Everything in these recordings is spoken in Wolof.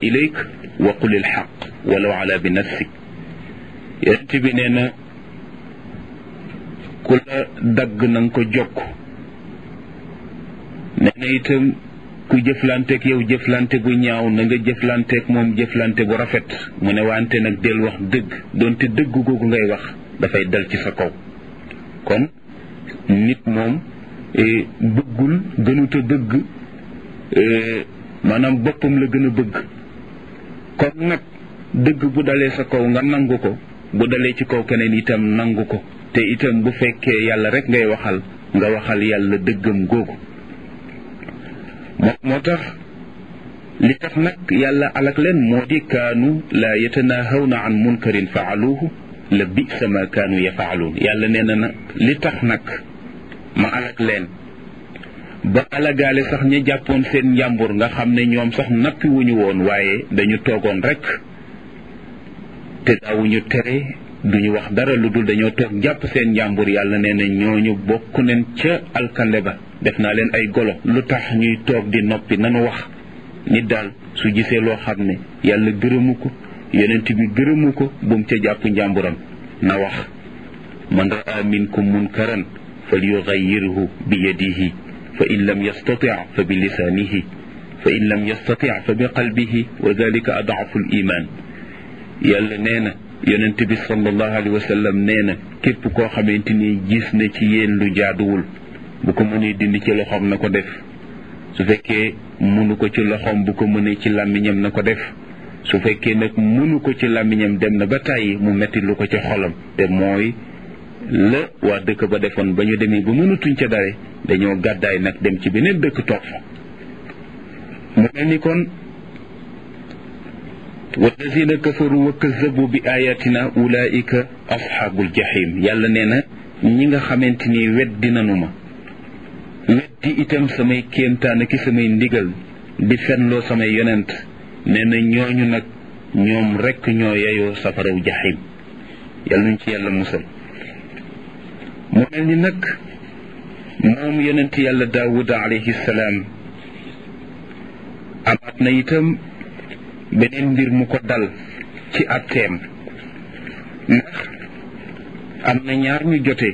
ilayk wa qul il xaq walaw ala bi nafsik yonent bi nee na ku la dagg na nga ko jokk nee na itam ku jëflanteeg yow jëflante bu ñaaw na nga jëflanteeg moom jëflante bu rafet mu ne wante nag del wax dëgg doonte dëgg googu ngay wax dafay dal ci sa kaw kon nit moom bëggul gënuta bëgg maanaam boppam la gën a bëgg kon nag dëgg bu dalee sa kaw nga nangu ko bu dalee ci kaw keneen itam nangu ko te itam bu fekkee yàlla rek ngay waxal nga waxal yàlla dëggam googu moo moo tax li tax nag yàlla alak leen moo di kaanu laa yatanahawna an munkarin faaluuhu la bisa ma kaanu yafaaluun yàlla nee na nag li tax nag ma alak leen ba alagaale sax ña jàppoon seen njàmbur nga xam ne ñoom sax nappi wuñu woon waaye dañu toogoon rek te daawuñu tere duñu wax dara lu dul dañoo toog jàpp seen njàmbur yàlla nee na ñooñu bokk neen ca alkande ba def naa leen ay golo lu tax ñuy toog di noppi nanu wax nit daal su gisee loo xam ne yàlla gërëmu ko yonent bi gërëmu ko bu mu ca jàpp njàmburam na wax man raa minkum munkaran fal yugayyirhu bi yadihi fa in lam yastati fa bi lisaanihi fa in lam yastati fa bi qalbihi wa dalika adaafu l iman yàlla nee na yonent bi sallallahu alayhi wa sallam nee na képp koo xamante ni gis na ci yéen lu jaaduwul bu ko mënee dindi ci loxoom na ko def su fekkee mënu ko ci loxoom bu ko mënee ci làmmiñam na ko def su fekkee nag mënu ko ci làmmiñam dem na ba tàyyi mu metti lu ko ci xolam te mooy la waa dëkk ba defoon ba ñu demee ba mënatuñ ca dare dañoo gàddaay nag dem ci beneen dëkk toog fa mu mel ni kon walladina kafaru wa kazabu bi ayatina ulaika asxaabul jahim yàlla nee na ñi nga xamante ni weddi nanu ma weddi itam samay kéemtaan ki samay ndigal di fenloo samay yonent nee na ñooñu nag ñoom rekk ñoo yeyoo safaraw jahim yàlla nañ ci yàlla musal mu mel ni nag moom yonent yàlla daawuda alayhi salaam amaat na itam beneen mbir mu ko dal ci atteem ndax am na ñaar ñu jote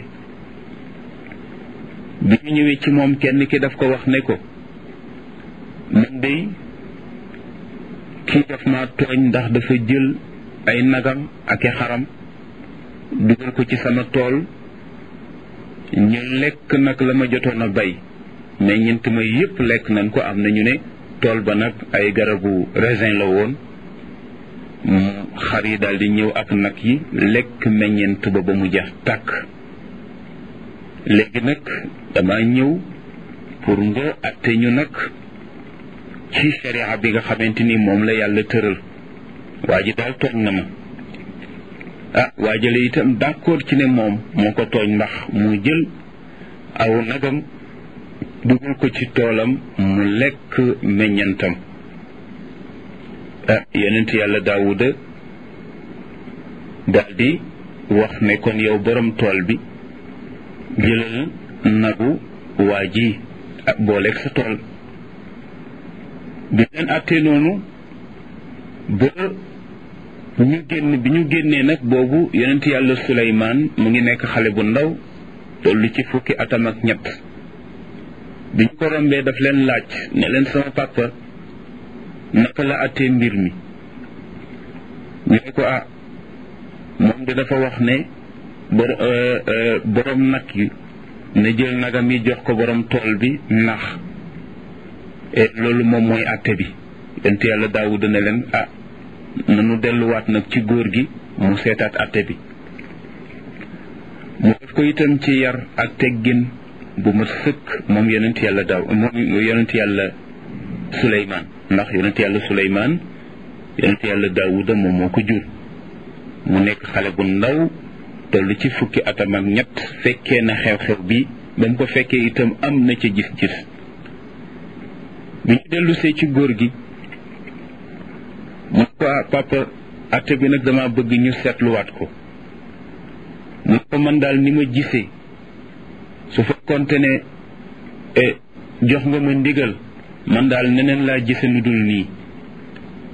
bi ñu ñëwee ci moom kenn ki daf ko wax ne ko man dey kii daf ma tooñ ndax dafa jël ay nagam ak i xaram dugal ko ci sama tool ñu lekk nag la ma jotoon a bay mais ñent ma yépp lekk nañ ko am na ñu ne tool ba nag ay garabu raisin la woon xar yi daal di ñëw ak nag yi lekk meññent ba ba mu jeex tàkk léegi nag dama ñëw pour nga atte ñu nag ci sharia bi nga xamante ni moom la yàlla tëral waa ji daal tooñ na ma ah waajale itam d'accord ci ne moom moo ko tooñ ndax mu jël aw nagam dugal ko ci toolam mu lekk meññantam ah yonent yàlla daawuda daldi wax ne kon yow borom tool bi jëlal nagu waa ji ak booleeg sa tool bi leen àttee noonu ba ñu génn bi ñu génnee nag boobu yonent yàlla suleymaan mu ngi nekk xale bu ndaw tollu ci fukki atam ak ñett bi ñu ko rombee daf leen laaj ne leen sama papa naka la àttee mbir mi ñu ne ko ah moom de dafa wax ne borom nag yi na jël nagam yi jox ko borom tool bi ndax loolu moom mooy àtte bi yonent yàlla daawuda ne leen ah nanu delluwaat nag ci góor gi mu seetaat àtte bi mu def ko itam ci yar ak teggin bu ma sëkk moom yonent yàlla daaw moom yonent yàlla suleymaan ndax yonent yàlla suleymaan yonent yàlla daawuda moom moo ko jur mu nekk xale bu ndaw toll ci fukki atam ak ñett fekkee na xew-xew bi ba mu ko fekkee itam am na ca gis-gis bi ñu dellusee ci góor gi mu ko papa atte bi nag dama bëgg ñu seetluwaat ko mu ko man daal ni ma gisee su fekkonte ne jox nga ma ndigal man daal neneen laa gise nu dul nii